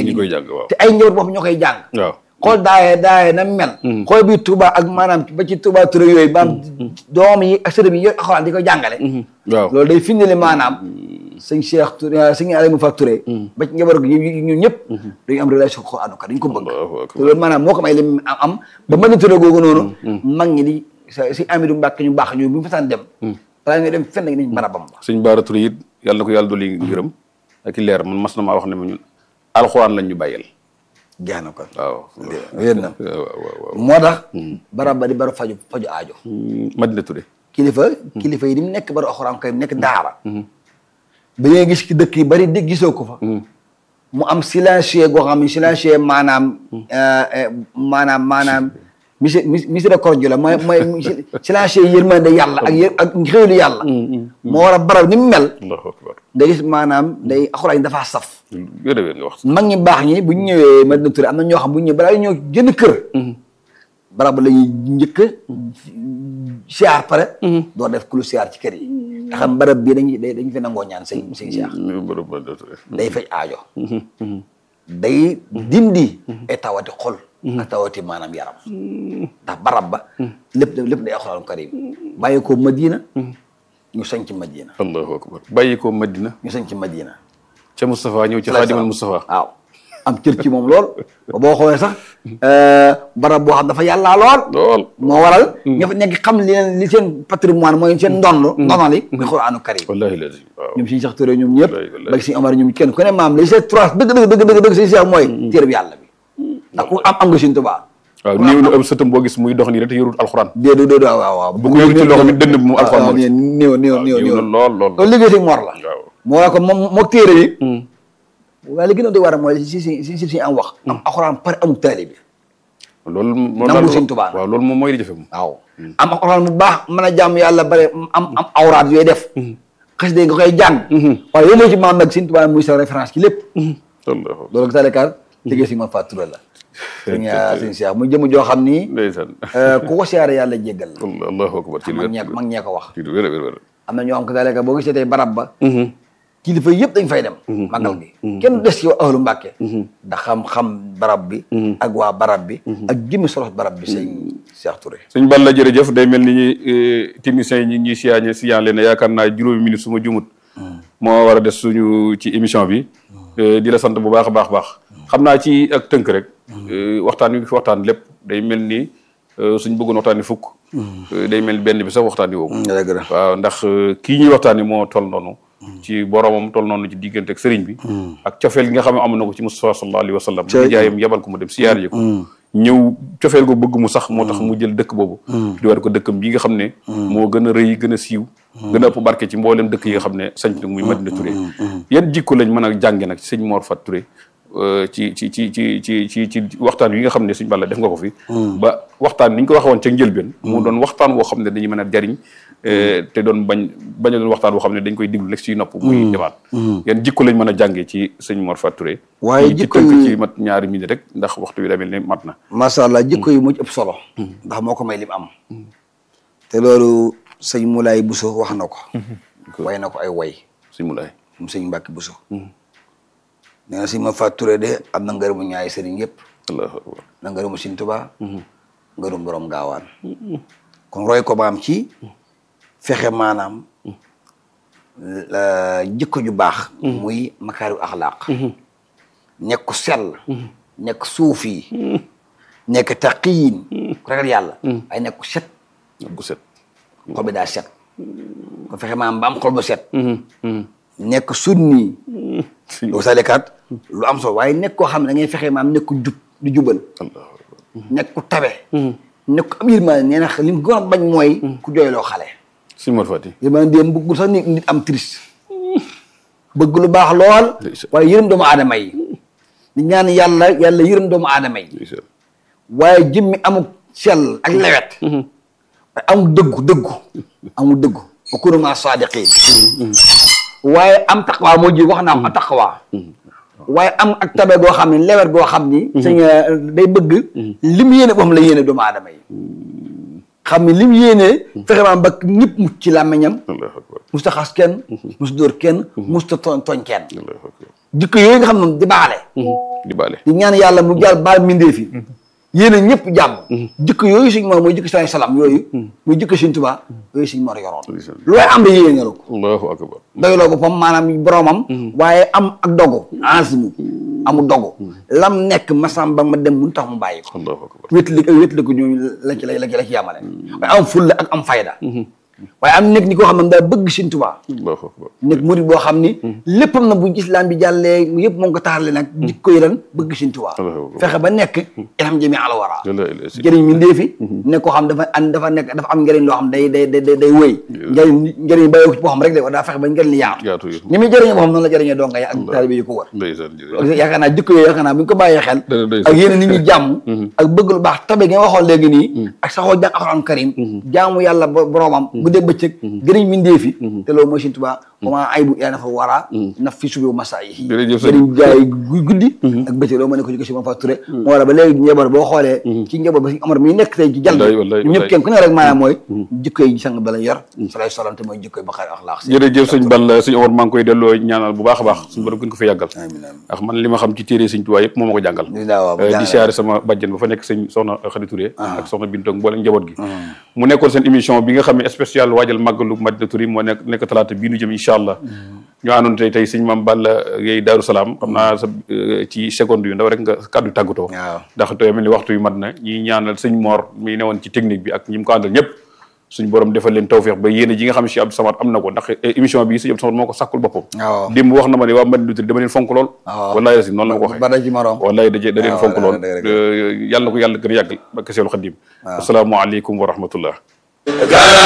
ñi gi koy jàng waaw te ay njaboot bopp ñoo koy jàng waaw xool daaye daaye na mel xool bi Touba ak maanaam ba ci Touba Touré yooyu maanaam doom yi ak sërëm yi yooyu alxuraan di ko jàngale waaw loolu day findali maanaam sëñ Cheikh Touré sëñ Aliou Fa Touré ba ci njaboot gi ñun ñëpp dañu am relation ko Alxuraan dañ ko bëgg Allahu akbar. te loolu maanaam moo ko may lim am am ba mën a Touré googu noonu mag ñi di sa si Amidou Mbacke ñu baax ñu bu ñu fasaan dem balaa ñuy dem fenn nañ barabam ba sëñ Baara Touré it yàlla na ko yàlla dolli ngërëm ak i leer man mas na maa wax ne ma ñun alxuraan lañ ñu bàyyal jeex na kon waaw wér na waaw waaw waaw moo tax barab ba di baru faju faju aajo Madina Touré kilifa kilifa yi ni mu nekk baru alxuraan kay nekk daara ba ngay gis ki dëkk yi bari dégg gisoo ko fa mu am silencieux goo xam ne silencieux maanaam maanaam maanaam misi miséricorde la mooy mooy silencieux yërmande yàlla ak yër ak xéwlu yàlla moo war a barab ni mu mel allahu akbar nga gis maanaam day alxuraan yi dafaa saf wér a wér nga wax mag ñi baax ñi bu ñu ñëwee Madina Touré am na ñoo xam bu ñu ñëwee balaa ñoo génn kër barab la ñuy njëkk siyaar pare doo def ku lu siyaar ci kër yi te xam barab bii dañuy dañu fi nangoo ñaan sëñ sëñ Cheikh bërëb Madina Touré day faj aajo day dindi ay tawati xol ak tawati maanaam yaram ndax barab ba lépp lépp day alxuraan karim bàyyi ko Madina ñu sañ ci Madina allahu akbar bàyyi ko Madina ñu sañ ci Madina ca Moustapha ñëw ci Xaadimal Moustapha waaw am cër ci moom lool ba boo xoolee sax barab boo xam dafa yàllaa lool lool moo waral ña fa nekk xam li leen li seen patrimoine mooy seen ndond ndonali muy Qur'aanu karim wallahi lazim waaw ñoom suñu Cheikh Touré ñoom ñëpp Wallahi, wallahi. ba suñu Omar ñoom kenn ku ne maam li c'est trois dëgg dëgg dëgg dëgg dëgg suñu Cheikh mooy téere bi yàlla bi ndax ku am am nga suñu Tuubaa waaw néew na am sëtam boo gis muy dox nii rek te yorul alxuraan déedéet déedéet waaw waaw waaw bu ko yor ci loxo bi dënd bi mu alxuraan waaw moo ci néew néew néew néew néew na lool lool loolu liggéey si Mor la waaw moo waral ko moom mook téere yi waaye li gën a doy war a mooy si si si si si am wax am alxuraan pare amul taalibe bi loolu moom Nangu Sëñ Tuubaa waaw loolu moom mooy li jafe moom waaw am alxuraan bu baax mën a jàmm yàlla bare am am awraat yooyu def xas de nga koy jàng waaye yow moo ci maam nag Sëñ Tuubaa muy sa référence ci lépp allahu loolu ko talekaar liggéey si ma fàttura la sëñ sëñ Cheikh muy jëm joo xam ni ndeysaan ku ko siyaare yàlla jéggal la allahu akbar ci lu mag wér ñee mag ñee ko wax ci lu wér a wér wér am na ñoo xam ko taleka boo gisee tey barab ba kilifa yëpp dañ fay dem magal gi kenn des ci ahlu Mbàkke da xam-xam barab bi ak waa barab bi ak jëmmi solos barab bi sëñ Cheikh Touré sëñ Balla jërëjëf day mel ni ñi techniciens yi ñi ngi ñuy siyaañe siyaan leen yaakaar naa juróomi minute su ma jumut moo war a des suñu ci émission bi di la sant bu baax a baax baax xam naa ci ak tënk rek waxtaan wi fi waxtaan lépp day mel ni suñ bëggoon waxtaan ni fukk day mel ni benn bi sax waxtaan ni woowu dëgg la waaw ndax kii ñuy waxtaan ni moo toll noonu ci boromam toll noonu ci diggante ak sëriñ bi ak cofeel gi nga xam ne am na ko ci Mustafa sallallahu alayhi wa sallam Cey. jaayam yebal ko mu dem siyaar yi ko ñëw cofeel ko bëgg mu sax moo tax mu jël dëkk boobu di war ko dëkkam bi nga xam ne moo gën a rëy gën a siiw gën a ëpp barke ci mboolem dëkk yi nga xam ne sañ na muy Madina Touré yan jikko lañ mën a jànge nag ci sëñ Mor Fat Touré euh, ci ci ci ci ci ci ci waxtaan wi nga xam ne suñ Balla def nga ko fi ba waxtaan ni ñu ko waxoon ca njëlbeen mu doon waxtaan woo xam ne dañuy mën a jariñ euh, te doon bañ bañ a doon waxtaan woo xam ne dañ koy diglu rek ci nopp muy demaat yan jikko lañ mën a jàngee ci sëñ Mor Fat Touré Waaye ci jikko tënk yi- ci mat ñaari minute rek ndax waxtu wi daa mel ne mat na macha allah jikko yi mu ci ëpp solo ndax moo ko may lim am te loolu sëñ Moulay Bousso wax na ko way na ko ay way sëñ Moulay moom sëñ Mbàkke Bousso nee na sëñ ma Fat Touré de am na ngërëmu ñaari sëriñ yëpp allahu akbar na ngërëmu Sëñ Tuubaa ngërëm borom gaawaan kon roy ko maam ci fexe maanaam la jikko ju baax muy makaariw axlaaq nekk ku sell nekk suufi nekk taqiyin ku ragal yàlla ay nekk ku set bu set xol bi daa set ko fexe maanaam ba am xol bu set nekk sunni loolu salekat lu am solo waaye nekk koo xam ne da ngay fexe maanaam nekk ku jub di jubal allahu akbar nekk ku tabe nekk ku am yërmande nee na li mu gën a bañ mooy ku jooyloo xale sëñ Mor Fati yërmande dem bëggul sax nit nit am triste bëgg lu baax lool Ndeysaan. waaye yërëm doomu aadama yi di ñaan yàlla yàlla yërëm doomu aadama yi ndeysaan waaye jëmmi amul sell ak lewet waaye amul dëggu dëggu amul dëggu wa kunu maa saadiqiin waaye am taqwa moo ji wax naa am taqwa waaye am ak tabe goo xam ne lewet goo xam ni sëñ day bëgg lim yéene boppam la yéene doomu aadama yi xam ne lim yéene fexe maam ba ñëpp mucc ci làmmiñam allahu akbar musta xas kenn musta dóor kenn musta tooñ tooñ kenn allahu akbar jikko yooyu nga xam ne di baale di baale di ñaan yàlla mu jàll baal mindee fi yéen a ñëpp jàmm jikko yooyu suñ moor mooy jikko salaay salaam yooyu muy jikko suñ tubaa yooyu suñ moor yoroon lu waaye am da yéene nga ko allahu akbar doyloo boppam maanaam boromam waaye am ak dogu asimu amu dogu lam nekk masam ba ma dem mun tax mu bàyyi ko allahu akbar wétali ak wétali ko ñooñu la ci la la ci la ci yàmale waaye am fulla ak am fayda waaye am nekk ni koo xam ne daa bëgg Sëñ Tuubaa allahu akbar nekk murid boo xam ni léppam na bu islam bi jàllee yëpp moo ngi ko taarale nag jikko yi lan bëgg Sëñ Tuubaa Allahu akbar. fexe ba nekk ilham jami ala wara la ilaha illa njëriñ mi ndeefi ne koo xam dafa an dafa nekk dafa am njëriñ loo xam day day day day wëy njëriñ njëriñ bàyyi ko ci boo xam rek de daa fexe ba njëriñ li yaatu yaatu yi ni muy jëriñee boo xam noonu la jëriñee donga yi ak taalibe yi ko wër ndeysaan jërëjëf yaakaar naa jikko yooyu yaakaar naa bu ñu ko bàyyee xel Dana doy ak sax. yéen nit ñi jàmm ak bëgg lu baax tabe gi nga waxoon léegi nii ak saxoo jàng alxuraan karim jaamu yàlla bo- boroomam guddee bëccëg gëriñ mindee fi te loolu mooy Sëñ Tuubaa wama aybu yaa nafa waraa naf fi subi masa yi Jërëjëf sëñ. gëriñ jaay gu- guddi ak bëccëg loolu moo ne ko jikko si ma fa turé moo war a ba léegi njaboot boo xoolee ci njaboot ba si Amar mi nekk tey ci jal Wallaay, wallaay, ñu ñëpp wallaay. kenn ku ne rek maanaam mooy jikko yi sang ba la yor salay salam te mooy jikko yi baqaar axlaax jërëjëf sëñ Balla sëñ Omar maa ngi koy delloo ñaanal bu baax a baax suñu borom gën ko fa yàggal amiin amiin ndax man li ma xam ci téere sëñ Tuubaa yëpp moo ma ko jàngal Di daa waaw, Eh, di jàngal. siyaare sama bàjjen ba fa nekk sëñ soxna Xadi Touré ak soxna Bintoog mboolem njaboot gi mu nekkoon seen émission bi nga xam ne spécial waajal màggalu Madina Touré moo nekk nekk talaata bii nu jëm incha allah ñu àndoon tey tey sëñ Maam Balla Gaye Daaru Salaam xam naa sa eh, ci seconde yu ndaw rek nga kàddu tàggatoo waaw. ndax tey mel ni waxtu yu mat na ñi ñaanal sëñ Mor mi newoon ci technique bi ak ñi mu ko àndal ñëpp suñ borom defal leen tawféex ba yéene ji nga xam si Abdou Samad am na ko ndax eh, émission bi sëñ Abdou Samad moo ko sàkkul boppam waaw. démb wax na ma ne waa Madina Touré dama leen fonk lool waaw. wallaay la si noonu la ma ko waxee ba ci morom wallaay daje da leen waaw, fonk dëgg lool la, dëgg la. Euh, yàlla na ko yàlla gën a yàggal ba keseelu xaddim asalaamaaleykum wa rahmatullah